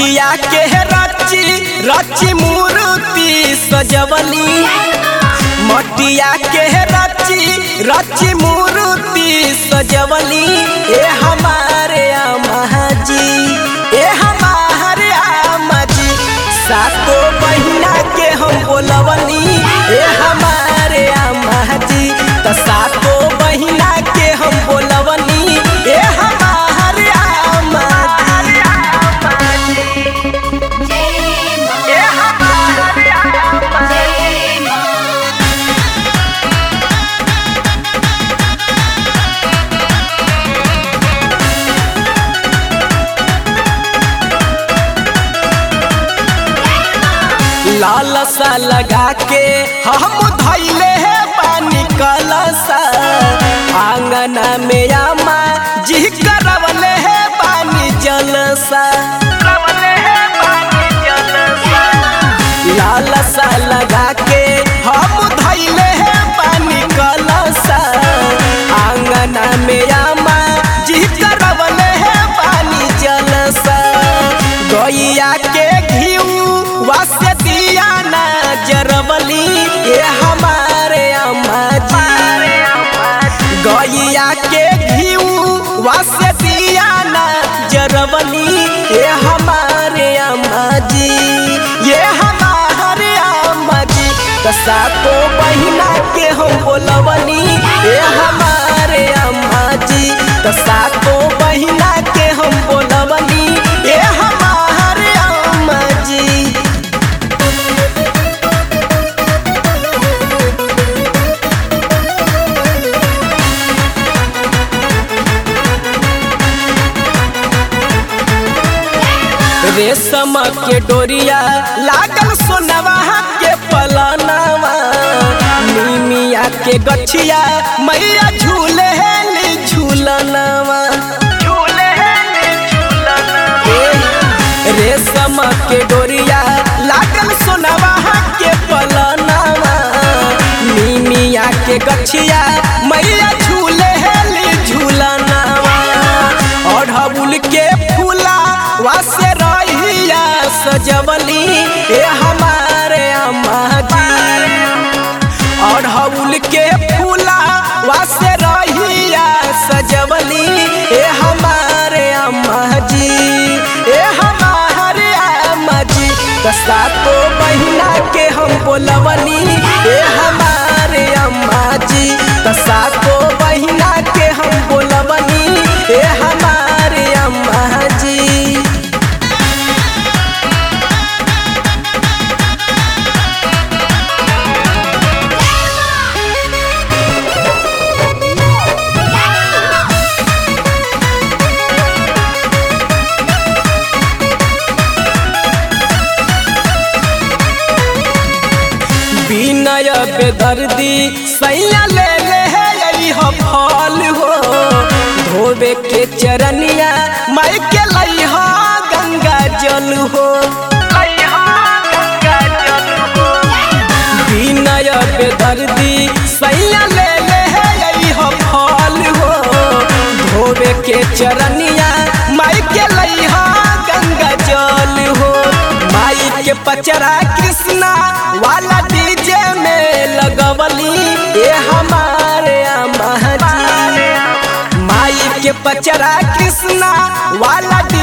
मटिया के रची रची मूर्ति सजवली मटिया के रची रची मूर्ति सजवली ए हमारे अम्मा जी ए हमारे अम्मा जी सातो बहिना के हम बोलवनी ए हमारे अम्मा जी त सातो बहिना के हम बोलवनी ए हमारे अम्मा जी ए हमारे अम्मा जी लाल सा लगा के हम धैले है पानी कलसा आंगना में आमा जी करवले है पानी जलसा लाल सा लगा के हम धैले है पानी कलसा आंगना में आमा जी करवले है पानी जलसा गैया के घीऊ वासे दिया ना जरबली ये हमारे अम्मा जी गैया के घीऊ वासे दिया ना जरबली ये हमारे अम्मा जी ये हमारे अम्मा जी कसा तो बहिना के हम बोलवनी ये हमारे अम्मा जी कसा तो बहिना के हम बोलवनी ये हमारे अम्मा जी रेशम के डोरिया लागल सोनवा के पलनवा नीमिया के गछिया मैया झूले हेली झूलनवा ए, रेशम के डोरिया लागल सोनवा के पलनवा नीमिया के गछिया मैया झूले हेली झूलनवा अढ़बुल के फूला वासे रहिया सजवली ए हमारे अम्मा जी अढ़बुल के फूला वासे रहिया सजवली ए हमारे अम्मा जी ए हमारे अम्मा जी कसा तो बहिना के हम बोलवनी ए हमारे अम्मा जी कसा तो बहिना के हम बोलवनी ए हमारे अम्मा जी विनय बेदर्दी सैया ले ले है यही हो फल हो धोबे के चरनिया माई के लई हो गंगा जल हो विनय बेदर्दी सैया ले ले है यही हो फल हो धोबे के चरनिया माई के लई हो गंगा जल हो माई के पचरा कृष्णा वाला डीजे में लगवली ये हमारे अम्मा जी माई के पचरा कृष्णा वाला